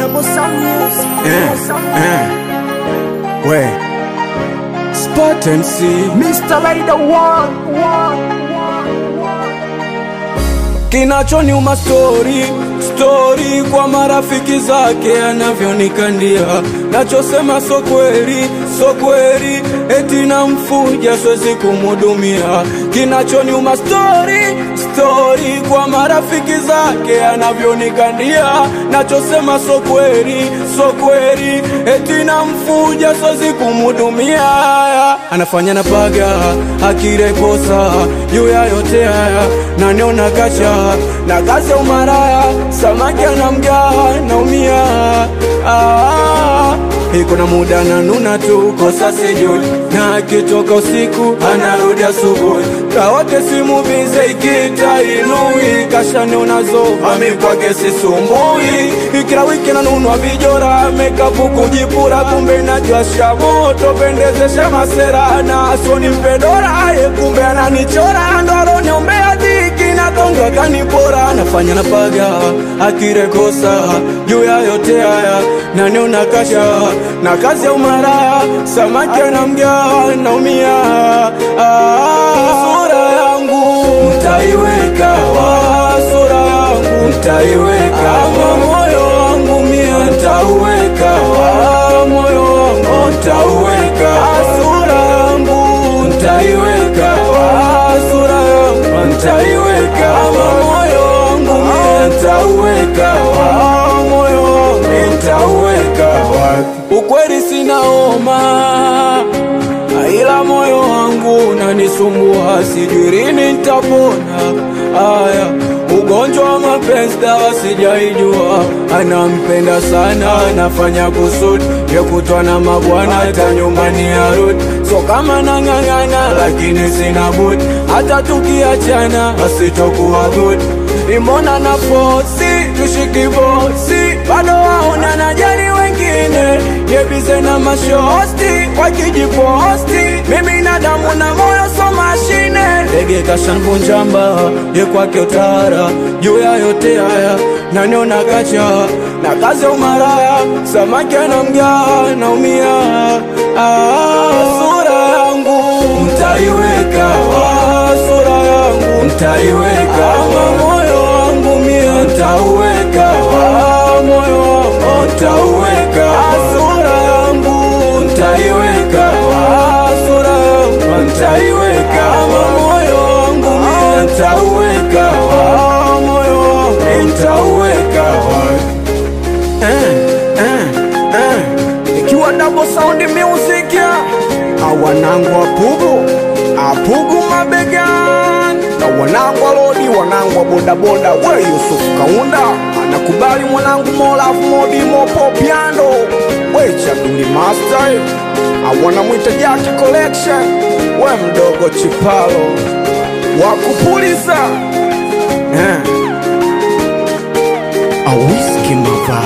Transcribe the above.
Double sound music. Eh, eh. We Spot and see Mr. Rider one, one. kinachoniuma stori stori kwa marafiki zake anavyonikandia nachosema so kweli so kweli eti namfuja siwezi kumhudumia kinachoniuma stori stori kwa marafiki zake anavyonikandia nachosema so kweli so kweli eti namfuja siwezi kumhudumia anafanya napaga akirekosa juu ya yote haya naniona kacha na kazi ya umaraya samaki anamgaa naumia ah, iko na muda nanuna tu kosa sijui na akitoka usiku anarudi asubuhi kawote simu bize ikita inui kashaniona zoba mikwake sisumbui ikila wiki nanunwa vijora mekapu kujipura kumbe najwasha moto pendezesha masera na asoni mpedora ye kumbe ananichora ndoroniumbea dhiki natonga kanipora nafanya napaga akirekosa juu ya yote haya naniona kasha na kazi ya umaraya samaki anamgaa naumia ah, sura yangu mtaiweka wa sura yangu mtaiweka ama moyo wangu mia mtauweka wa moyo wangu mtauweka sura yangu mtaiweka wa sura yangu mtaiweka ama moyo wangu mia mtauweka wa moyo wangu mtauweka wapi ukweli sinaoma ila moyo wangu unanisumbua, sijui lini nitapona. Aya, ugonjwa wa mapenzi dawa sijaijua, anampenda sana, anafanya kusudi ya kutwa na mabwana, hata nyumbani arudi. So kama nang'ang'ana, lakini sina budi, hata tukiachana asitokuwa good. Imona na fosi tushiki bosi, bado waona najali wengine, yebize na mashosti wakijiposti, mimi na damu na moyo so mashine. Ndege kashanvunjamba ye kwake utara, juu ya yote haya naniona kacha na kazi ya umaraya, samaki anamgaa naumia. Ah, sura yangu mtaiweka, ah, sura yangu mtaiweka, ama moyo wangu mia mtauweka, ah, moyo wangu mtauweka, ah, sura yangu mtaiweka, ah, sura yangu mtaiweka, ama moyo wangu mia mtauweka, ah, moyo wangu mtauweka, eh, eh, eh. Ikiwa double sound music ya awanangu apugu apugu mabegan na wanangu wa lodi, wanangu wa bodaboda, we Yusuf Kaunda anakubali mwanangu Molafu Modi Mopo Piando, we Chaduli Master awanamwita Jaki Collection, we mdogo Chipalo wakupuliza eh. awiski mava